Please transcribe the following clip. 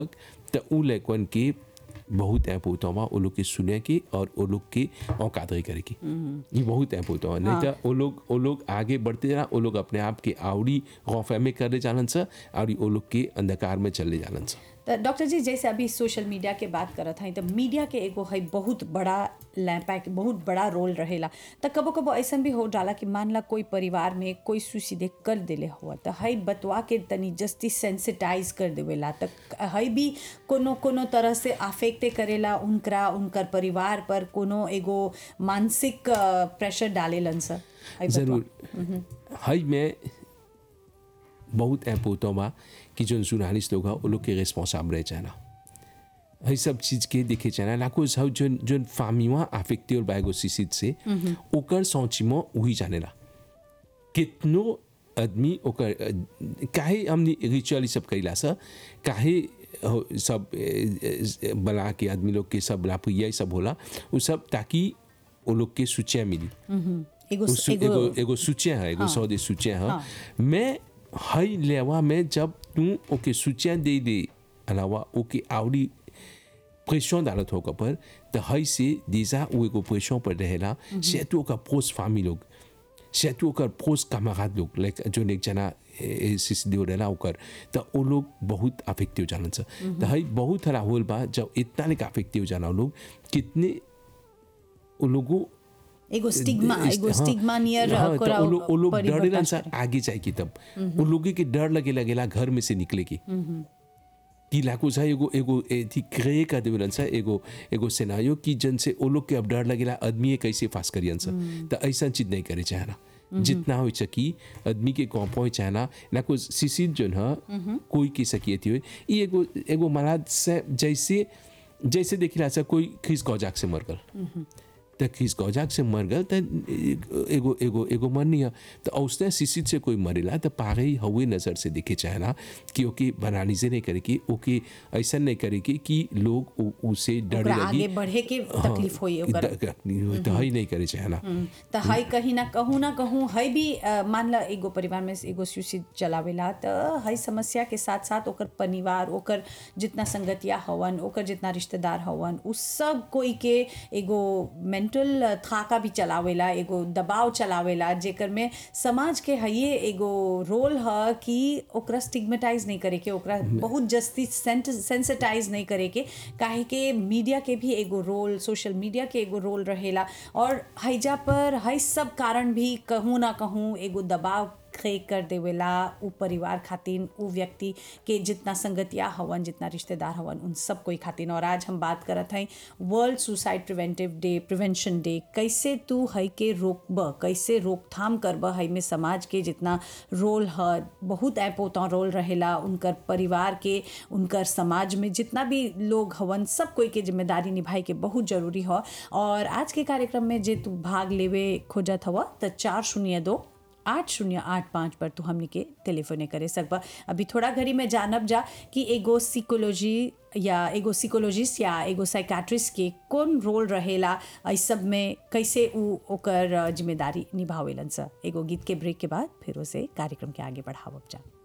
त उ लइकन के बहुत ऐप होता हुआ वो लोग के सुने के और वो लोग के औकादरी करे की ये बहुत ऐप होता हुआ नहीं तो वो लोग वो लोग आगे बढ़ते जाना वो लोग अपने आप के आवड़ी गौफे में करे जानन सा और वो लोग के अंधकार में चले जानन सा तो डॉक्टर जी जैसे अभी सोशल मीडिया के बात करत हई तो मीडिया के एगो है बहुत बड़ा लैम्पैक बहुत बड़ा रोल रहेला तो कबो कबो ऐसा भी हो जाला कि मान ला कोई परिवार में कोई सुसीधे कर देले हुआ तो हई बतवा के तनी जस्ती सेंसिटाइज कर देवेला तो हई भी कोनो कोनो तरह से आफेक्टे करेला उनकरा उनकर परिवार पर कोनो एगो मानसिक प्रेशर डालेलन सर हई बतवा। जरूर हई में बहुत ऐप होता हुआ कि जो जर्नलिस्ट लोग हैं वो लोग के रिस्पॉन्साब रह जाना हई सब चीज के देखे जाना लाखों सब जो जो फामिवा अफेक्टे और बायोसिसिड से ओकर सोचिमो वही जानेला कितनो आदमी ओकर अ, काहे हमनी रिचुअल सब कइला सा काहे हो- सब अ, अ, बना के आदमी लोग के सब लापुया सब होला वो सब ताकि वो लोग के सूचिया मिली एगो उस एगो एगो सूचिया है एगो सौदे सूचिया है मैं हई लेवा में जब तू ओके सूचिया दे दे अलावा ओके आवड़ी प्रेशर डालत होकर पर तो हई से देजा वो एगो प्रेशर पर रहेला से तू ओकर पोस्ट फामी लोग से तू ओकर पोस्ट कमागात लोग लाइक जो एक जना सिसदियो रहेला ओकर तो वो लोग बहुत अफेक्टिव जानन सा तो हई बहुत हरा होल बा जब इतना लेके अफेक्टिव जाना वो लोग कितने वो लोगों एगो स्टिग्मा एगो हाँ, स्टिग्मा नियर हाँ, तो वो लोग वो लोग परिवर्तन डरेलन सा करे। आगे जाए की तब वो लोग के डर लगे लगेला घर में से निकले की कि लाखों सा एगो एगो एथी क्रिए कर देवेलन सा एगो एगो सेनायो की जन से वो लोग के अब डर लगेला आदमी कैसे फास करियन सा तो ऐसा चीज नहीं करे चाहना जितना हो सकी आदमी के कौन पहुंच चाहना ना कुछ सिसिद जो है कोई की सकियती हो ये एगो एगो महाराज से जैसे जैसे देखिला सा कोई खिस गौजाक से मर गल त खिस गौजाक से मर गल त एगो एगो एगो मरनी है तो औसने शिशिर से कोई मरेला तो पागे ही हवे नज़र से देखे चाहना कि ओके बनानी से नहीं करे कि ओके ऐसा नहीं करे कि कि लोग उ- उसे डर ओकरा लगी आगे बढ़े के तकलीफ होई ओकर तो ही नहीं करे चाहना त हई कहीं ना कहूँ ना कहूँ हई भी अ, मान ला एगो परिवार में एगो सुशील चलावेला त हई समस्या के साथ साथ ओकर परिवार ओकर जितना संगतिया हवन ओकर जितना रिश्तेदार हवन उ सब कोई के एगो मेंटल थाका भी चलावेला एगो दबाव चलावेला जेकर में समाज के हइये एगो रोल ह कि ओकरा स्टिग्मेटाइज नहीं करे के ओकरा बहुत जस्ती सेंसिटाइज नहीं करे के काहे के मीडिया के भी एगो रोल सोशल मीडिया के एगो रोल रहेला और हैजा पर हई सब कारण भी कहूँ ना कहूँ एगो दबाव खे कर देवेला उ परिवार खातिन उ व्यक्ति के जितना संगतिया हवन जितना रिश्तेदार हवन उन सब कोई खातिन और आज हम बात करत हई world suicide preventive day prevention day कैसे तू हई के रोकब कैसे रोकथाम करब हई में समाज के जितना रोल ह बहुत ऐपोता रोल रहेला उनकर परिवार के उनकर समाज में जितना भी लोग हवन सब कोई के जिम्मेदारी निभाए के बहुत जरूरी ह और आज के कार्यक्रम में जे तू भाग लेवे खोजत हवा त चार शून्य दो आठ शून्य आठ पाँच पर तू हमनी के टेलीफोने करे सकबा अभी थोड़ा घड़ी में जानब जा कि एगो सिकोलॉजी या एगो सिकोलॉजिस्ट या एगो साइकाट्रिस्ट के कौन रोल रहेला इस सब में कैसे उ ओकर जिम्मेदारी निभावेलन सा एगो गीत के ब्रेक के बाद फिर उसे कार्यक्रम के आगे बढ़ावब जा